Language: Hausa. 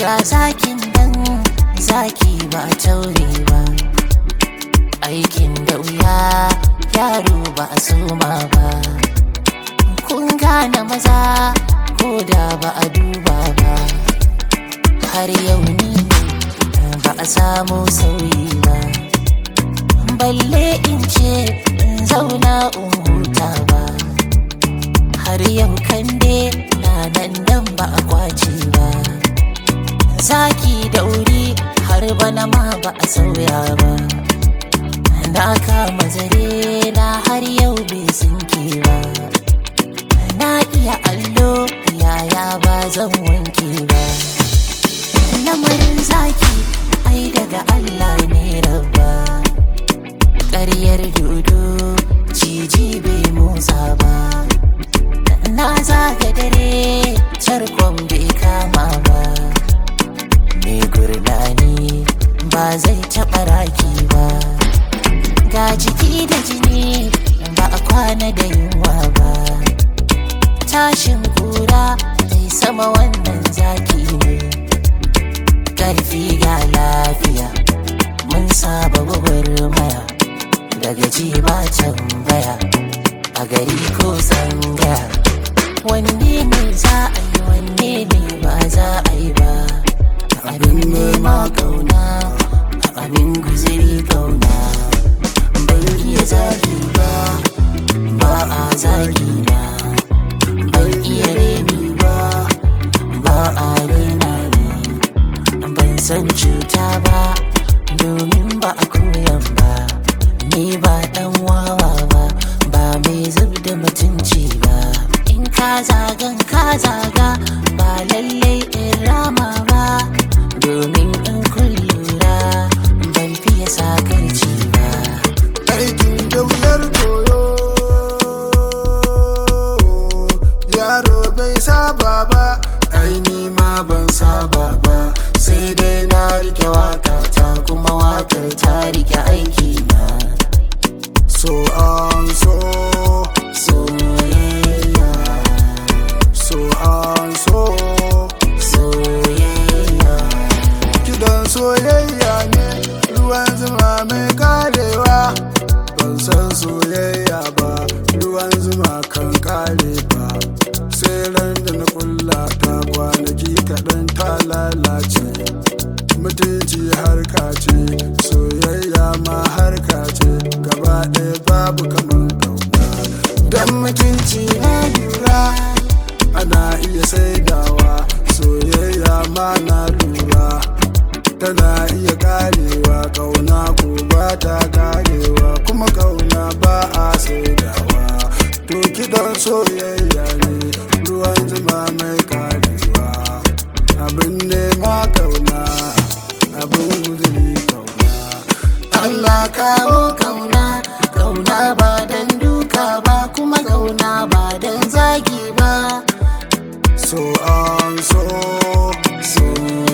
ga zakin dan zaki ba taure ba aikin da wuya yaro ba a soma ba kun gane maza ko da ba a duba ba har yau ni ne ba a samu sauyi ba balle in ce in zauna in huta ba har yau kande na nan dan ba a kwace ba zaki da wuri har bana ma ba a sauya ba na kama zare na har yau bai sinke ba na iya allo yaya ba zan wanke ba lamarin zaki ai daga Allah ne rabba ƙaryar dodo ciji bai motsa ba na zaga dare tarkon bai kama ba mai gurnani ba zai taɓa raki ba ga jiki da jini ba a kwana da yunwa ba tashin kura mai sama wannan zaki ne ƙarfi ga lafiya mun saba gwagwarmaya daga ji ba tambaya a gari ko tsangaya wanne ne za a yi wanne ne ba za a yi ba abin nema kauna abin guziri kauna ban iya zagi ba ba a zagi na ban iya reni ba ba a rena ni ban san cuta ba domin ba a koyan ba ni ba dan wawa ba ba mai zub da mutunci ba in ka zagan ka zaga ba lallai in rama ba domin in kun lura ban fiye sakarci ba aikin da wuyar koyo yaro bai saba ba aini ma ban saba ba sai dai na rike waka ta kuma wakar ta rike aiki na so an so soyayya so an so soyayya kidan soyayya ne ruwan zuma mai karewa ban san soyayya ba ruwan zuma kan kare ba sai ran da na kulla ta kwanaki kaɗan ta lalace mutunci harka ce soyayya ma harka ce gaba ɗaya babu kamar kauna dan mutunci na lura ana iya saidawa soyayya ma na lura tana iya karewa kauna ko ba ta karewa kuma kauna ba a saidawa to kidan soyayya ne ruwan zuma mai karewa abin nema kauna abin guzuri kauna Allah kawo kauna kauna ba dan duka ba kuma kauna ba dan zagi ba so an so soyayya